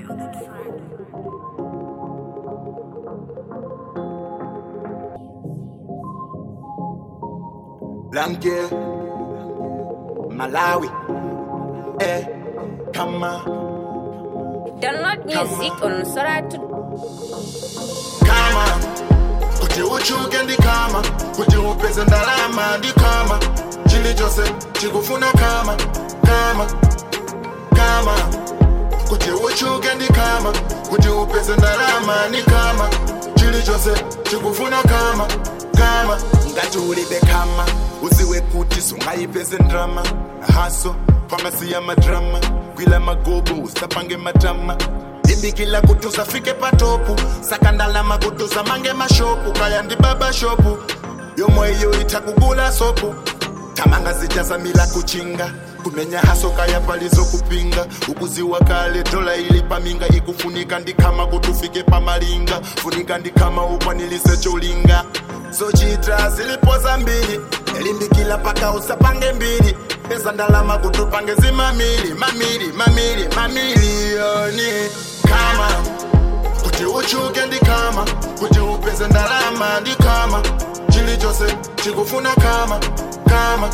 Lange, Malawi, eh, kama, Download music on Soratu. kama, kuti uchuke ndi kama, kuti upeze ndalama ndi kama, chilichonse chikufuna kama, kama, kama, kuti uchuke ndi kama, kuti upeze ndalama ndi kama, chilichonse chikufuna kama, kama, ngati ulibe kama, uziwe kuti sungayipeze ndrama, haso pamasi ya madrama, gwila magobo usapange matama limbikila kuti usafike patopu sakandalama kuti usamange mashopu kaya ndi baba shopu yomwe iyo itakugula sopu tamanga zijazamila kuchinga kumenya haso kaya palizo kupinga ukuziwa kale dola ili paminga ikufunika ndikama kuti ufike pamalinga funika ndikama ukwanilise cholinga zochita zilipo zambiri limbikila paka usapange mbiri peza ndalama kuti upange zimamili mamili mamili mamiliyoni kama kuti uchuke ndi kama kuti upeze ndalama ndi kama chilichonse chikufuna kama kama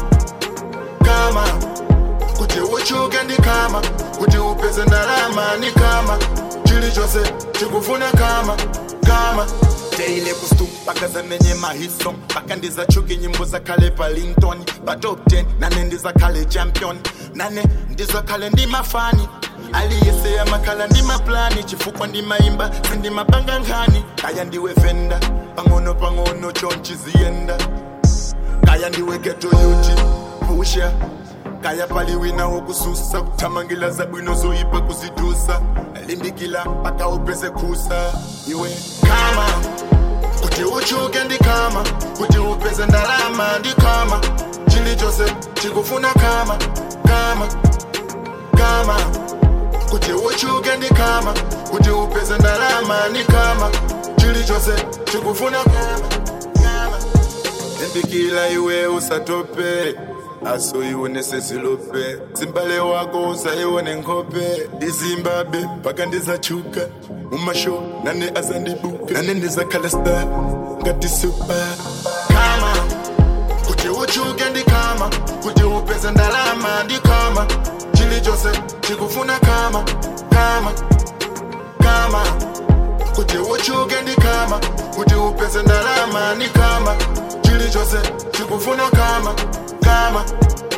kama kuti uchuke ndi kama kuti upeze ndalama ndi kama chilichonse chikufuna kama kama teile kustu paka zamenye mahiso paka ndizachuke nyimbo zakhale pa linton pa top 10 nane ndizakhale champion nane ndizakhale ndi mafani aliyese amakhala ndi maplani chifukwa ndimayimba sindimapanga nkhani kaya ndiwe venda pang'ono pang'ono chonchi ziyenda kaya ndiwe geto yuti pusha kaya pali wina wokususa kuthamangila zabwino zoyipa kuzidusa limbikila paka upeze khusa iwe kama kuti uchuke ndi kama kuti upeze ndalama ndi kama chilichonse chikufuna kama kama kama kuti uchuke ndi kama kuti upeze ndalama ndi kama chilichonse chikufuna kama kama limbikila iwe usatope aso ione sesilope zimbale wako usaione nkhope ndizimbabwe paka ndizachuka mumasho nane azandibuka nane ndizakhala star ngati super kama kuti uchuke ndi kama kuti upeze ndalama ndi kama chilichonse chikufuna kama kama kama kuti uchuke ndi kama kuti upeze ndalama ndi kama chilichonse chikufuna kama kama